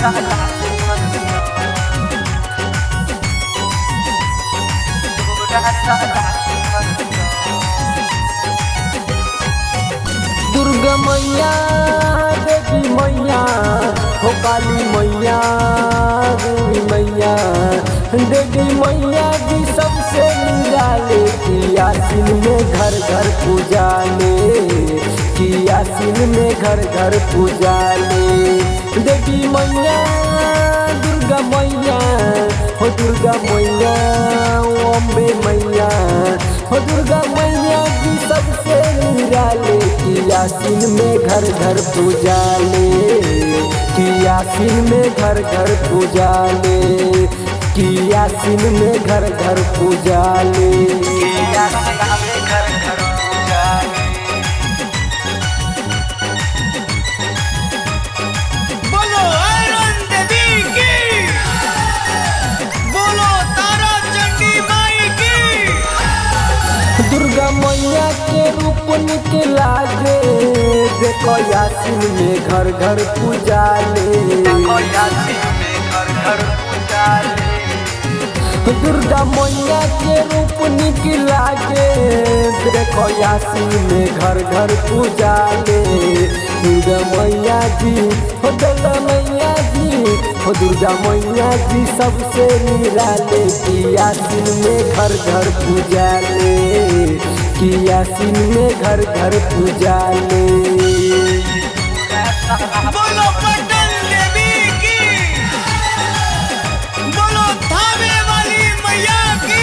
दुर्गा मैया देवी मैया हो काली मैया देवी मैया देवी मैया जी सबसे निराले कियासिन में घर घर पूजा ले कियासिन में घर घर पूजा ले देवी मैया दुर्गा मैया हो दुर्गा मैया ओ अम्बे मैया हो दुर्गा मैया जी सबसे निराले कियासिन में घर घर पूजा ले कियासिन में घर घर पूजा ले कियासिन में घर घर पूजा ले कियासिन में घर घर पूजा ले बोलो आयरन देवी की बोलो तारा चंडी माई की दुर्गा मैया के रूप निकला गे देखो यासिन में घर घर पूजा ले दुर्गा मैया के रूप निकला गे देखो यासिन में घर घर पूजा ले दुर्गा मैया जी हो दुर्गा मैया जी हो दुर्गा मैया जी सबसे निराले की यासिन में घर घर पूजा ले कि यासिन में घर घर पूजा ले बोलो पटन देवी की बोलो थावे वाली मैया की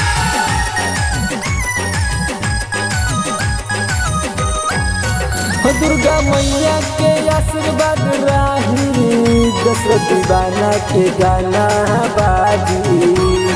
हो दुर्गा मैया के आशीर्वाद राही दशरथ दीवाना के गाना बाजी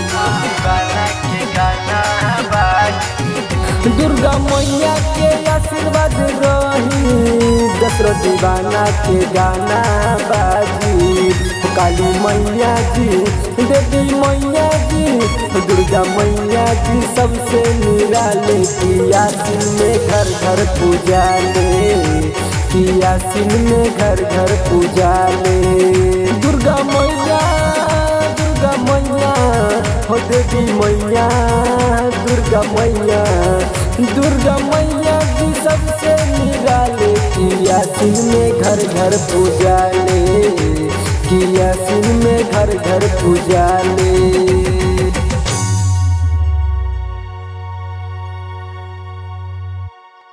दुर्गा मैया के आशीर्वाद रही दशरथ दीवाना के गाना बाजी हो काली मैया जी देवी मैया जी हो दुर्गा मैया जी सबसे निराले की यासिन में घर घर पूजा ले की यासिन में घर घर पूजा ले दुर्गा मैया दुर्गा मैया हो देवी मैया दुर्गा मैया दुर्गा मैया जी सबसे निराले की यासिन में घर घर पूजा ले कि यासिन में घर घर पूजा ले